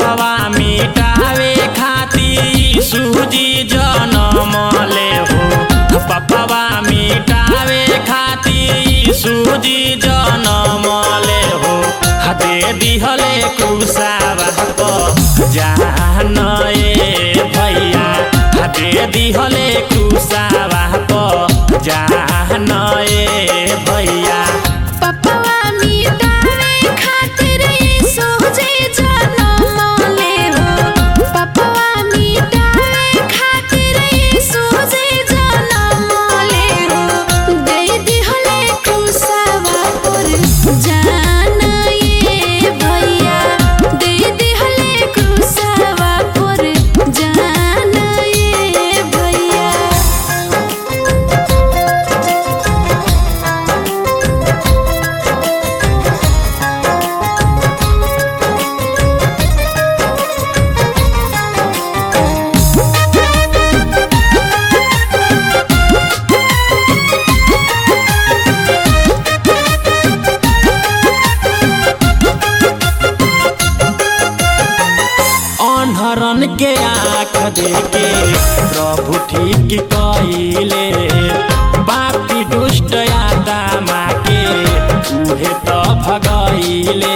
पपवा मिटावे खातिर सूजी जनम ले हो पपवा मिटावे खातिर सूजी जनम ले हो दे दिहले कुसावा प जान ए भैया दे दिहले कुसावा प जान ए भैया पपवा मिटावे खातिर यीशु जी जनम ले हो पपवा मिटावे खातिर यीशु जी जनम ले हो दे दिहले क्रूसवा पर जान ये भैया दे दिहले क्रूसवा पर जान ये भैया अनहरन के आँख देके प्रभु ठीक कइले बापी दुष्ट आत्मा के उहे त भगइले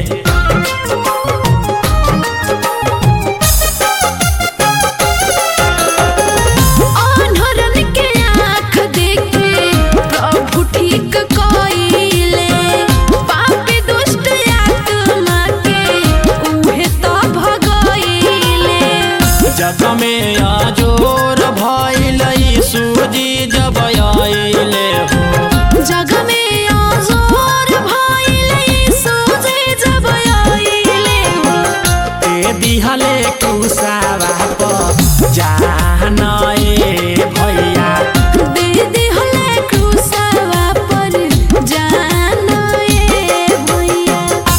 अनहरन के आँख देखे प्रभु ठीक कइले पापी दुष्ट आत्मा के उहे त भगइले जग में अजोर भइल सूजी जब आइले हो जग में अजोर भइले यीशु जी जब आइले हो ए दिहले कुसावा प जान ए भैया दे दिहले क्रूसवा पर जान ए भैया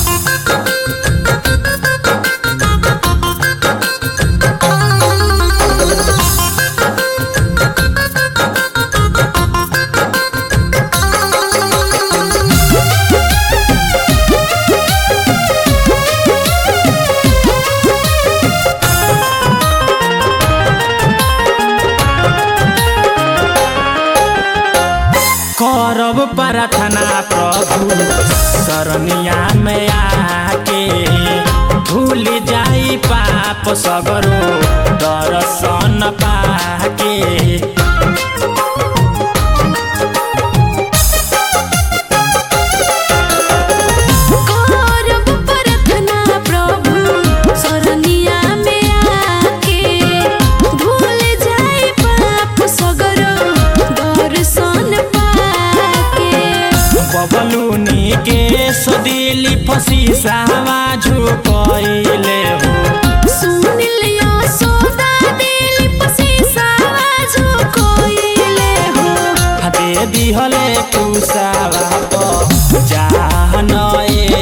करब प्रार्थना प्रभु शरणिया में आके भूल जाई पाप सगरो दर्शन पाके करब प्रार्थना प्रभु शरणिया में आके भूल जाए पाप सगरो दर्शन पाके बबलुनी के सदिली फसी सावा झुकइले हो सुन लियो सोदा दिल पसीसा जो कोइले हो दे दिहले कुसावा प जान ए